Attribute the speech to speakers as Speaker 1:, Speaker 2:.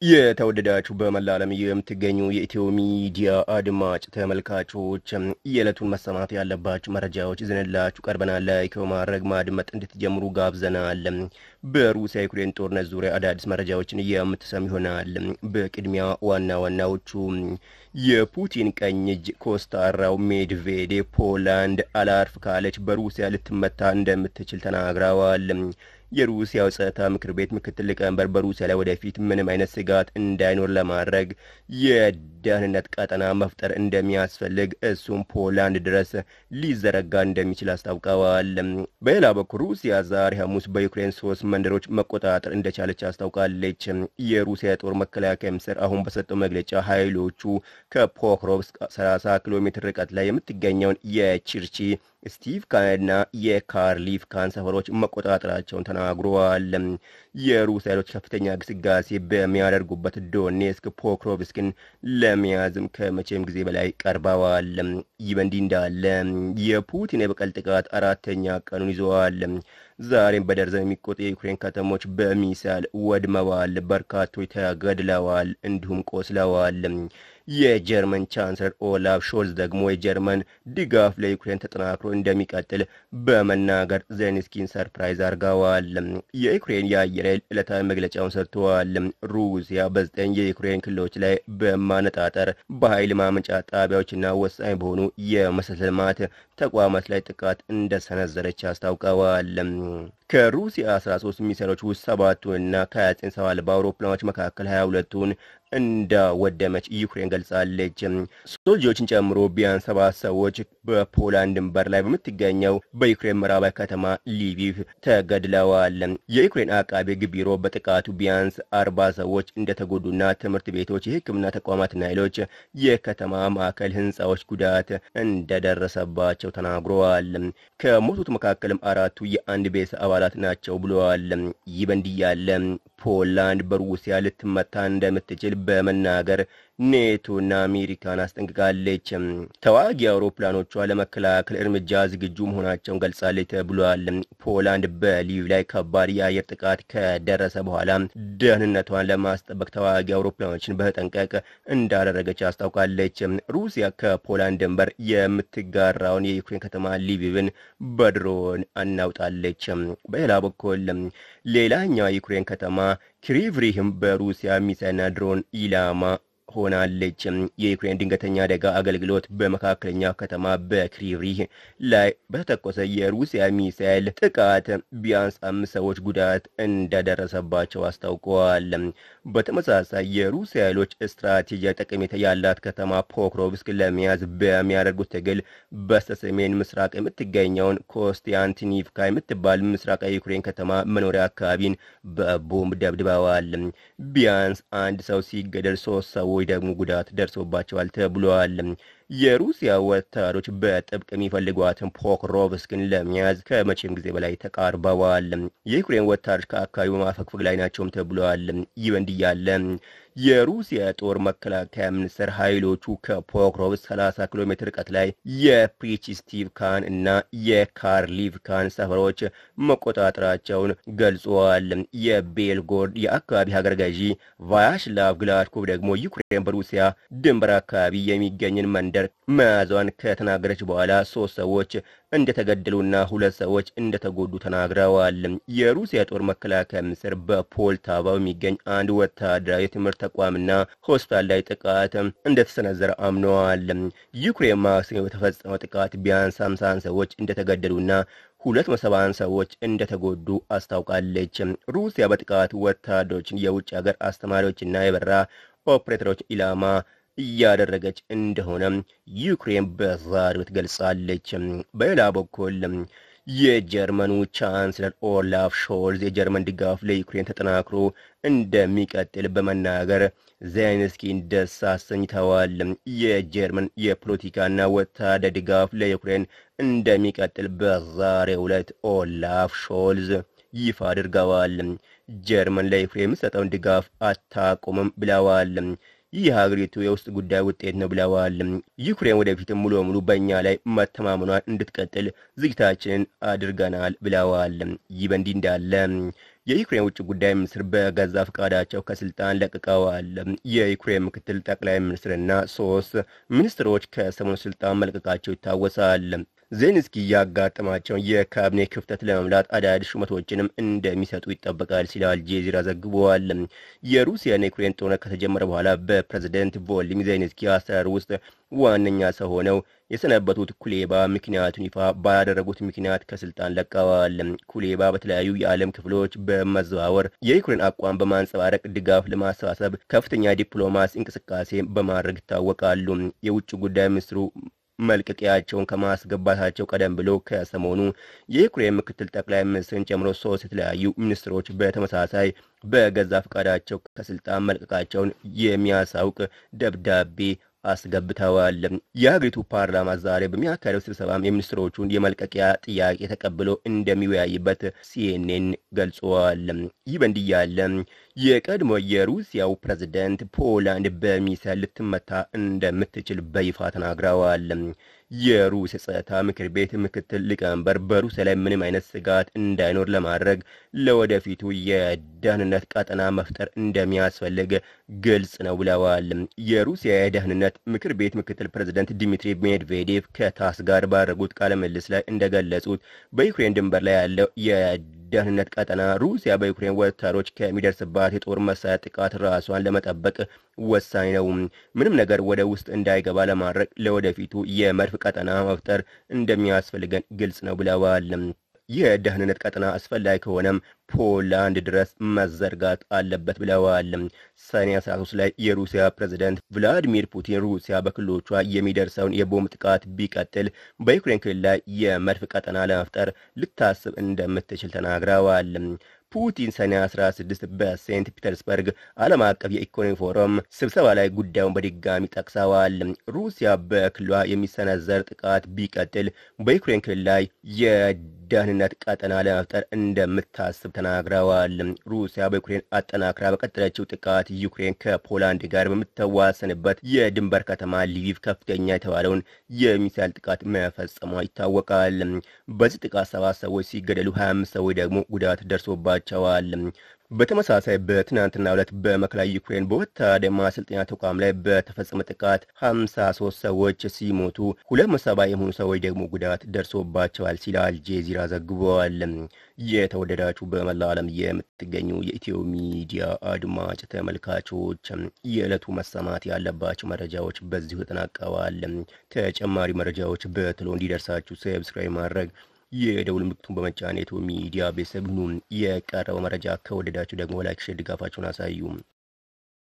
Speaker 1: የተወደዳችሁ በመላ ዓለም የምትገኙ የኢትዮ ሚዲያ አድማጭ ተመልካቾች የዕለቱን መሰማት ያለባችሁ መረጃዎች ይዘንላችሁ ቀርበናል። ላይክ በማድረግ ማድመጥ እንድትጀምሩ ጋብዘናል። በሩሲያ ዩክሬን ጦርነት ዙሪያ አዳዲስ መረጃዎችን የምትሰሙ ይሆናል። በቅድሚያ ዋና ዋናዎቹ የፑቲን ቀኝ እጅ ኮስታራው ሜድቬዴቭ ፖላንድ አላርፍ ካለች በሩሲያ ልትመታ እንደምትችል ተናግረዋል። የሩሲያው ጸጥታ ምክር ቤት ምክትል ሊቀመንበር በሩሲያ ላይ ወደፊት ምንም አይነት ስጋት እንዳይኖር ለማድረግ የደህንነት ቀጠና መፍጠር እንደሚያስፈልግ እሱም ፖላንድ ድረስ ሊዘረጋ እንደሚችል አስታውቀዋል። በሌላ በኩል ሩሲያ ዛሬ ሐሙስ በዩክሬን ሶስት መንደሮች መቆጣጠር እንደቻለች አስታውቃለች። የሩሲያ የጦር መከላከያ ሚኒስቴር አሁን በሰጠው መግለጫ ኃይሎቹ ከፖክሮቭስክ 30 ኪሎ ሜትር ርቀት ላይ የምትገኘውን የቺርቺ ስቲቭካንና የካርሊፍካን ሰፈሮች መቆጣጠራቸውን ተናግረዋል። የሩሲያ ኃይሎች ከፍተኛ ግስጋሴ በሚያደርጉበት ዶኔስክ ፖክሮቭስክን ለመያዝም ከመቼም ጊዜ በላይ ቀርበዋል። ይህ በእንዲህ እንዳለ የፑቲን የበቀል ጥቃት አራተኛ ቀኑን ይዘዋል። ዛሬም በደርዘን የሚቆጠሩ የዩክሬን ከተሞች በሚሳይል ወድመዋል። በርካቶች ተገድለዋል፣ እንዲሁም ቆስለዋል። የጀርመን ቻንስለር ኦላፍ ሾልዝ ደግሞ የጀርመን ድጋፍ ለዩክሬን ተጠናክሮ እንደሚቀጥል በመናገር ዜሌንስኪን ሰርፕራይዝ አድርገዋል። የዩክሬን የአየር ኃይል ዕለታዊ መግለጫውን ሰጥተዋል። ሩሲያ በዘጠኝ የዩክሬን ክልሎች ላይ በማነጣጠር በኃይል ማመንጫ ጣቢያዎችና ወሳኝ በሆኑ የመሰረተ ልማት ተቋማት ላይ ጥቃት እንደሰነዘረች አስታውቀዋል። ከሩሲያ 13 ሚሳይሎች ውስጥ ሰባቱንና ከ29 ሰው አልባ አውሮፕላኖች መካከል 22ቱን እንዳወደመች ዩክሬን ገልጻለች። ሶስት ልጆችን ጨምሮ ቢያንስ ሰባት ሰዎች በፖላንድ ድንበር ላይ በምትገኘው በዩክሬን ምዕራባዊ ከተማ ሊቪቭ ተገድለዋል። የዩክሬን አቃቤ ሕግ ቢሮ በጥቃቱ ቢያንስ አርባ ሰዎች እንደተጎዱና ትምህርት ቤቶች፣ የሕክምና ተቋማትና ሌሎች የከተማ ማዕከል ህንፃዎች ጉዳት እንደደረሰባቸው ተናግረዋል። ከሞቱት መካከልም አራቱ የአንድ ቤተሰብ አባላት ናቸው ብለዋል። ይህ በእንዲህ ያለ ፖላንድ በሩሲያ ልትመታ እንደምትችል በመናገር ኔቶና አሜሪካን አስጠንቅቃለች። ተዋጊ አውሮፕላኖቿ ለመከላከል እርምጃ ዝግጁ መሆናቸውን ገልጻለች ተብሏል። ፖላንድ በሊቭ ላይ ከባድ የአየር ጥቃት ከደረሰ በኋላ ደህንነቷን ለማስጠበቅ ተዋጊ አውሮፕላኖችን በተጠንቀቅ እንዳደረገች አስታውቃለች። ሩሲያ ከፖላንድ ድንበር የምትጋራውን የዩክሬን ከተማ ሊቪቭን በድሮን አናውጣለች። በሌላ በኩል ሌላኛው የዩክሬን ከተማ ክሪቭሪህም በሩሲያ ሚሳይልና ድሮን ኢላማ ሆናለች። የዩክሬን ድንገተኛ አደጋ አገልግሎት በመካከለኛ ከተማ በክሪቭሪህ ላይ በተተኮሰ የሩሲያ ሚሳይል ጥቃት ቢያንስ አምስት ሰዎች ጉዳት እንደደረሰባቸው አስታውቀዋል። በተመሳሳይ የሩሲያ ኃይሎች ስትራቴጂያዊ ጠቀሜታ ያላት ከተማ ፖክሮቭስክ ለመያዝ በሚያደርጉት ትግል በስተሰሜን ምስራቅ የምትገኘውን ኮስቲያንቲኒቭካ የምትባል ምስራቃዊ ዩክሬን ከተማ መኖሪያ አካባቢን በቦምብ ደብድበዋል። ቢያንስ አንድ ሰው ሲገደል ሶስት ሰዎች ደግሞ ጉዳት ደርሶባቸዋል ተብሏል። የሩሲያ ወታደሮች በጥብቅ የሚፈልጓትን ፖክሮቭስክን ለመያዝ ከመቼም ጊዜ በላይ ተቃርበዋል። የዩክሬን ወታደሮች ከአካባቢው በማፈግፈግ ላይ ናቸውም ተብሏል። ይህ በእንዲህ ያለ የሩሲያ ጦር መከላከያ ሚኒስቴር ኃይሎቹ ከፖክሮቭስክ 30 ኪሎ ሜትር ርቀት ላይ የፕሪችስቲቭካን እና የካርሊቭካን ሰፈሮች መቆጣጠራቸውን ገልጸዋል። የቤልጎርድ የአካባቢ ሀገር ገዢ ቫያሽላቭ ግላድኮቭ ደግሞ ዩክሬን በሩሲያ ድንበር አካባቢ የሚገኝን መንደር መያዟን ከተናገረች በኋላ ሶስት ሰዎች እንደተገደሉና ሁለት ሰዎች እንደተጎዱ ተናግረዋል። የሩሲያ ጦር መከላከያ ሚኒስቴር በፖልታቫ የሚገኝ አንድ ወታደራዊ የትምህርት ተቋምና ሆስፒታል ላይ ጥቃት እንደተሰነዘረ አምነዋል። ዩክሬን ማክሰኞ በተፈጸመው ጥቃት ቢያንስ ሃምሳን ሰዎች እንደተገደሉና ሁለት መሰባን ሰዎች እንደተጎዱ አስታውቃለች። ሩሲያ በጥቃቱ ወታደሮችን፣ የውጭ ሀገር አስተማሪዎችና የበረራ ኦፕሬተሮች ኢላማ እያደረገች እንደሆነ ዩክሬን በዛሬው ዕለት ገልጻለች። በሌላ በኩል የጀርመኑ ቻንስለር ኦላፍ ሾልዝ የጀርመን ድጋፍ ለዩክሬን ተጠናክሮ እንደሚቀጥል በመናገር ዜሌንስኪን ደስ አሰኝተዋል። የጀርመን የፖለቲካና ወታደር ድጋፍ ለዩክሬን እንደሚቀጥል በዛሬው ዕለት ኦላፍ ሾልዝ ይፋ አድርገዋል። ጀርመን ለዩክሬን የምትሰጠውን ድጋፍ አታቆምም ብለዋል። ይህ የሀገሪቱ የውስጥ ጉዳይ ውጤት ነው ብለዋል። ዩክሬን ወደፊትም ሙሉ በሙሉ በእኛ ላይ መተማመኗን እንድትቀጥል ዝግጅታችንን አድርገናል ብለዋል። ይህ በእንዲህ እንዳለ የዩክሬን ውጭ ጉዳይ ሚኒስትር በገዛ ፈቃዳቸው ከስልጣን ለቅቀዋል። የዩክሬን ምክትል ጠቅላይ ሚኒስትርና ሶስት ሚኒስትሮች ከሰሞኑ ስልጣን መልቀቃቸው ይታወሳል። ዜሌንስኪ ያጋጠማቸውን የካቢኔ ክፍተት ለመምላት አዳዲስ ሹመቶችንም እንደሚሰጡ ይጠበቃል ሲል አልጄዚራ ዘግቧል። የሩሲያና የዩክሬን ጦርነት ከተጀመረ በኋላ በፕሬዝደንት ቮሎዲሚር ዜሌንስኪ አስተዳደር ውስጥ ዋነኛ ሰው ሆነው የሰነበቱት ኩሌባ ምክንያቱን ይፋ ባያደረጉት ምክንያት ከስልጣን ለቀዋል። ኩሌባ በተለያዩ የዓለም ክፍሎች በመዘዋወር የዩክሬን አቋም በማንጸባረቅ ድጋፍ ለማሰባሰብ ከፍተኛ ዲፕሎማሲ እንቅስቃሴ በማድረግ ይታወቃሉ። የውጭ ጉዳይ ሚኒስትሩ መልቀቂያቸውን ከማስገባታቸው ቀደም ብሎ ከሰሞኑ የዩክሬን ምክትል ጠቅላይ ሚኒስትርን ጨምሮ ሶስት የተለያዩ ሚኒስትሮች በተመሳሳይ በገዛ ፈቃዳቸው ከስልጣን መልቀቃቸውን የሚያሳውቅ ደብዳቤ አስገብተዋል። የሀገሪቱ ፓርላማ ዛሬ በሚያካሄደው ስብሰባም የሚኒስትሮቹን የመልቀቂያ ጥያቄ ተቀብሎ እንደሚወያይበት ሲኤንኤን ገልጸዋል። ይህ በእንዲህ ያለ የቀድሞ የሩሲያው ፕሬዝደንት ፖላንድ በሚሳይል ልትመታ እንደምትችል በይፋ ተናግረዋል። የሩሲያ ጸጥታ ምክር ቤት ምክትል ሊቀመንበር በሩሲያ ላይ ምንም አይነት ስጋት እንዳይኖር ለማድረግ ለወደፊቱ የደህንነት ቀጠና መፍጠር እንደሚያስፈልግ ግልጽ ነው ብለዋል። የሩሲያ የደህንነት ምክር ቤት ምክትል ፕሬዝደንት ዲሚትሪ ሜድቬዴቭ ከታስ ጋር ባደረጉት ቃለ ምልልስ ላይ እንደገለጹት በዩክሬን ድንበር ላይ ያለው የደህንነት ቀጠና ሩሲያ በዩክሬን ወታደሮች ከሚደርስባት የጦር መሳሪያ ጥቃት ራሷን ለመጠበቅ ወሳኝ ነው። ምንም ነገር ወደ ውስጥ እንዳይገባ ለማድረግ ለወደፊቱ የመድፍ ቀጠና መፍጠር እንደሚያስፈልገን ግልጽ ነው ብለዋል። የደህንነት ቀጠና አስፈላጊ ከሆነም ፖላንድ ድረስ መዘርጋት አለበት ብለዋል። ሰኔ 13 ላይ የሩሲያ ፕሬዝደንት ቭላዲሚር ፑቲን ሩሲያ በክልሎቿ የሚደርሰውን የቦምብ ጥቃት ቢቀጥል በዩክሬን ክልል ላይ የመድፍ ቀጠና ለመፍጠር ልታስብ እንደምትችል ተናግረዋል። ፑቲን ሰኔ 16 በሴንት ፒተርስበርግ ዓለም አቀፍ የኢኮኖሚ ፎረም ስብሰባ ላይ ጉዳዩን በድጋሚ ጠቅሰዋል። ሩሲያ በክልሏ የሚሰነዘር ጥቃት ቢቀጥል በዩክሬን ክልል ላይ የደህንነት ቀጠና ለመፍጠር እንደምታስብ ተናግረዋል። ሩሲያ በዩክሬን አጠናክራ በቀጠለችው ጥቃት ዩክሬን ከፖላንድ ጋር በምትዋሰንበት የድንበር ከተማ ሊቪቭ ከፍተኛ የተባለውን የሚሳይል ጥቃት መፈጸሟ ይታወቃል። በዚህ ጥቃት ሰባት ሰዎች ሲገደሉ 25 ሰዎች ደግሞ ጉዳት ደርሶባቸዋል። በተመሳሳይ በትናንትና ዕለት በማዕከላዊ ዩክሬን በወታደር ማሰልጠኛ ተቋም ላይ በተፈጸመ ጥቃት 53 ሰዎች ሲሞቱ 270 የሚሆኑ ሰዎች ደግሞ ጉዳት ደርሶባቸዋል ሲል አልጄዚራ ዘግበዋል። የተወደዳችሁ በመላ ዓለም የምትገኙ የኢትዮ ሚዲያ አድማጭ ተመልካቾች የዕለቱ መሰማት ያለባቸው መረጃዎች በዚሁ ተጠናቀዋል። ተጨማሪ መረጃዎች በቶሎ እንዲደርሳችሁ ሰብስክራይብ ማድረግ የደውል ምልክቱን በመጫን የኢትዮ ሚዲያ ቤተሰብ ሁኑ። የቀረበው መረጃ ከወደዳችሁ ደግሞ ላይክ፣ ሼር ድጋፋችሁን አሳዩ።